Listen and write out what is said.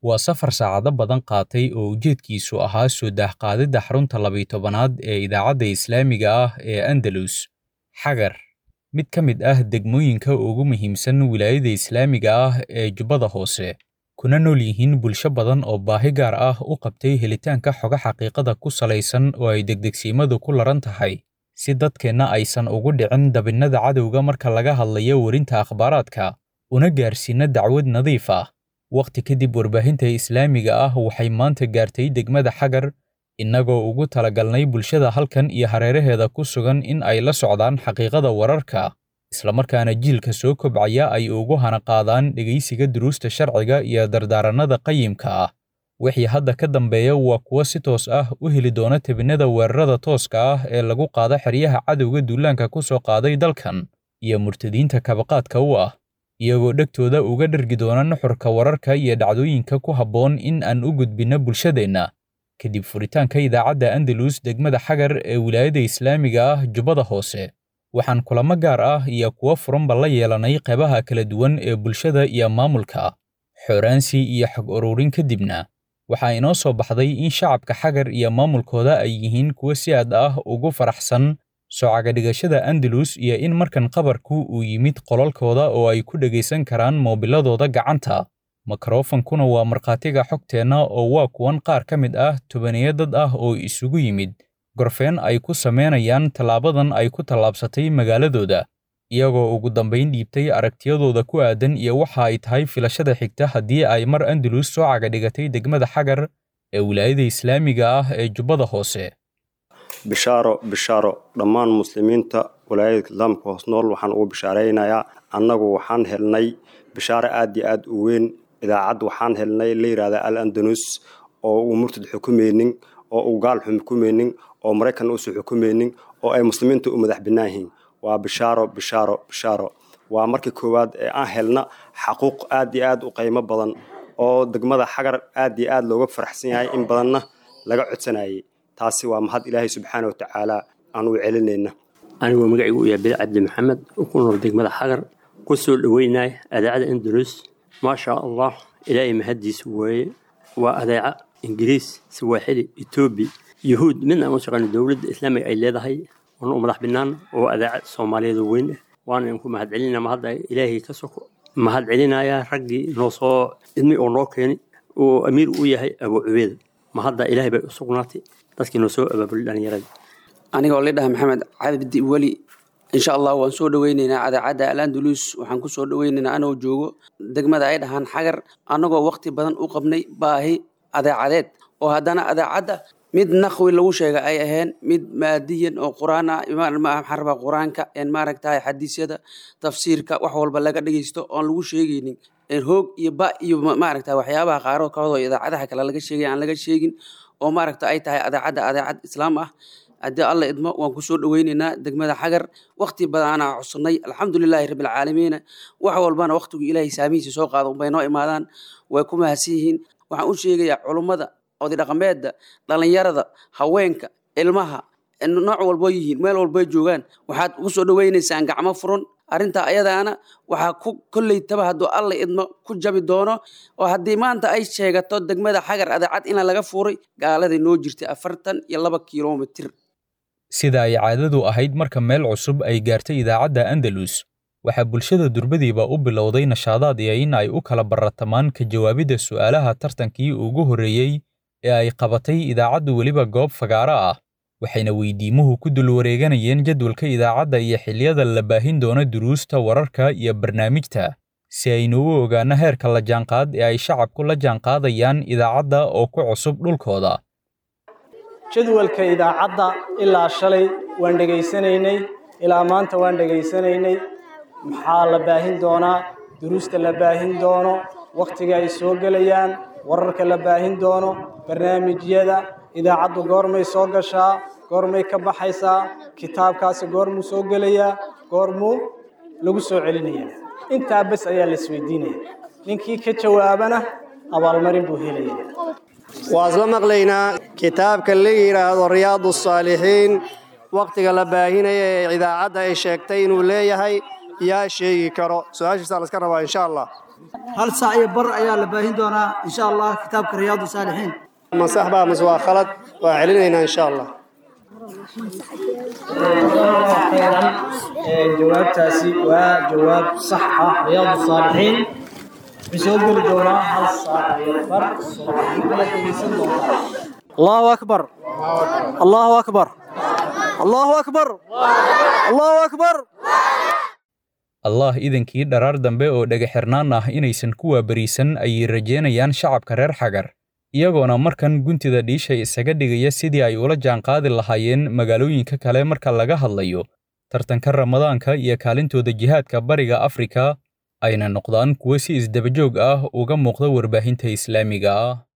waa safar saacado badan qaatay oo ujeedkiisu ahaa soo daahqaadidda xarunta labiyi tobanaad ee idaacadda islaamiga ah ee andalus xagar mid ka mid ah degmooyinka ugu muhiimsan wilaayada islaamiga ah ee jubbada hoose kuna nool yihiin bulsho badan oo baahi gaar ah u qabtay helitaanka xogo xaqiiqada ku salaysan oo ay degdegsiimadu ku laran tahay si dadkeenna aysan ugu dhicin dabinnada cadowga marka laga hadlayo werinta akhbaaraadka una gaarsiinna dacwad nadiif ah wakhti kadib warbaahinta islaamiga ah waxay maanta gaartay degmada xagar innagoo ugu talagalnay bulshada halkan iyo hareeraheeda ku sugan in ay la socdaan xaqiiqada wararka islamarkaana jiilka soo kobcaya ay ugu hanaqaadaan dhegaysiga duruusta sharciga iyo dardaarannada qayimka ah wixii hadda ka dambeeya waa kuwo si toos ah u heli doona tebinnada weerarada tooska ah ee lagu qaado xeryaha cadowga duulaanka ku soo qaaday dalkan iyo murtadiinta kabaqaadka u ah iyagoo dhegtooda uga dhergi doona nuxurka wararka iyo dhacdooyinka ku habboon in aan u gudbinno bulshadeenna kadib furitaanka idaacadda andalus degmada xagar ee wilaayada islaamiga ah jubbada hoose waxaan kulamo gaar ah iyo kuwo furanba la yeelanay qeybaha kala duwan ee bulshada iyo maamulka xooraansi iyo xog ururin kadibna waxaa inoo soo baxday in shacabka xagar iyo maamulkooda ay yihiin kuwo si aad ah ugu faraxsan soocagadhigashada andalus iyo in markan qabarku uu yimid qolalkooda oo ay ku dhegaysan karaan moobiladooda gacanta mikrofonkuna waa markhaatiga xogteenna oo waa kuwan qaar ka mid ah tobaniyo dad ah oo isugu yimid gorfeen ay ku samaynayaan tallaabadan ay ku tallaabsatay magaaladooda iyagoo ugu dambayn dhiibtay aragtiyadooda ku aadan iyo waxa ay tahay filashada xigta haddii ay mar andalus soo cagadhigatay degmada xagar ee wilaayada islaamiga ah ee jubbada hoose bishaaro bishaaro dhammaan muslimiinta walaayada islaamka hoos nool waxaan ugu bishaaraynayaa annagu waxaan helnay bishaaro aad iyo aad u weyn idaacad waxaan helnay la yidhahda al andalus oo uu murtad xukumaynin oo uu gaal xukumaynin oo maraykan uusan xukumaynin oo ay muslimiinta u madax bannaan yihiin waa bishaaro bishaaro bishaaro waa markii koowaad ee aan helna xaquuq aad iyo aad u qiimo badan oo degmada xagar aad iyo aad looga faraxsan yahay in badanna laga codsanayay taasi waa mahad ilaahay subxaana wa tacaala aan u celinayna anigoo magacaygu u yahay bel cabdi maxamed ku nool degmada xagar ku soo dhoweynaya adeecada andalus maasha allah ilaahay mahaddiisa weeye waa adeeca ingiriis sawaaxili etoobiya yuhuud midna aan u shaqayno dowladda islaamiga ay leedahay oona u madax binaan oo adeeca soomaaliyeed oo weyn ah waana inku mahad celinaya mahadda ilaahay ka soko mahad celinaya raggii noo soo idmi oo noo keeni oo amiir u yahay abuu cubeeda mahadda ilaahay bay u sugnaatay dadkii noo soo abaabulay dhallinyaradii anigoo lidhaha maxamed cabdi weli insha allah waan soo dhoweyneynaa adeecadda alandalus waxaan ku soo dhoweyneynaa anoo joogo degmada ay dhahaan xagar annagoo waqti badan u qabnay baahi adeecadeed oo haddana adeecadda mid naqwi lagu sheega ay ahayn mid maadiyan oo quraan ah maxaan rabaa qur-aanka maaragtahay xadiisyada tafsiirka wax walba laga dhegeysto oon lagu sheegaynin hoog iyo ba iyo maaragta waxyaabaha qaaroo kahodoo idaacadaha kale laga sheegay aan laga sheegin oo maaragta ay tahay adeecadda adeecad islaam ah haddii alla idmo waan ku soo dhoweyneynaa degmada xagar wakti badaanaa cusubnay alxamdulilaahi rabbilcaalamiina wax walbana waktigu ilaahay saamihiisa soo qaado unbay noo imaadaan way ku mahadsan yihiin waxaan u sheegayaa culummada odidhaqameedda dhallinyarada haweenka ilmaha nooc walboo yihiin meel walbay joogaan waxaad ugu soo dhoweynaysaan gacmo furan arrintaa ayadaana waxaa ku kolleytaba hadduu alla idmo ku jabi doono oo haddii maanta ay sheegato degmada xagar adeecad ina laga fuuray gaaladay noo jirtay afartan iyo laba kilomitir sida ay caadadu ahayd marka meel cusub ay gaartay idaacadda andalus waxaa bulshada durbadiiba u bilowday nashaadaad iyo in ay u kala baratamaan ka jawaabidda su'aalaha tartankii ugu horreeyey ee ay qabatay idaacaddu weliba goob fagaaro ah waxayna weydiimuhu ku dul wareeganayeen jadwalka idaacadda iyo xilliyada la baahin doono duruusta wararka iyo barnaamijta si aynu u ogaanno heerka la jaanqaad ee ay shacabku la jaanqaadayaan idaacadda oo ku cusub dhulkooda jadwalka idaacadda ilaa shalay waan dhegaysanaynay ilaa maanta waan dhegaysanaynay maxaa la baahin doonaa duruusta la baahin doono wakhtiga ay soo gelayaan wararka la baahin doono barnaamijyada idaacaddu goormay soo gashaa goormay ka baxaysaa kitaabkaasi goormuu soo gelayaa goormuu lagu soo celinayaa intaa bes ayaa la isweydiinaya ninkii ka jawaabana abaalmarin buu helaya waa isla maqlaynaa kitaabka la yidhaahdo riyaadu saalixiin wakhtiga la baahinaya ee idaacadda ay sheegtay inuu leeyahay yaa sheegi karo su-aashiisaa laska rabaa insha allah hal saac iyo bar ayaa la baahin doonaa insha allah kitaabka riyaadu saalixiin ma sax baa mise waa khalad waan celinaynaa insha allah jawaabtaasi waa jawaab sax ah riyaadu saalixiin wuxuu soo geli doonaa hal saac iyo bar subaxnimada dhegeysan doontaa allahu akbar allahu akbar allahu akbar allahu akbar allah idankii dharaar dambe oo dhagaxirnaan ah inaysan ku waabariisan ayay rajeynayaan shacabka reer xagar iyagoona markan guntida dhiisha isaga dhigaya sidii ay ula jaanqaadi lahaayeen magaalooyinka kale marka laga hadlayo tartanka ramadaanka iyo kaalintooda jihaadka bariga afrika ayna noqdaan kuwo si isdabajoog ah uga muuqda warbaahinta islaamiga ah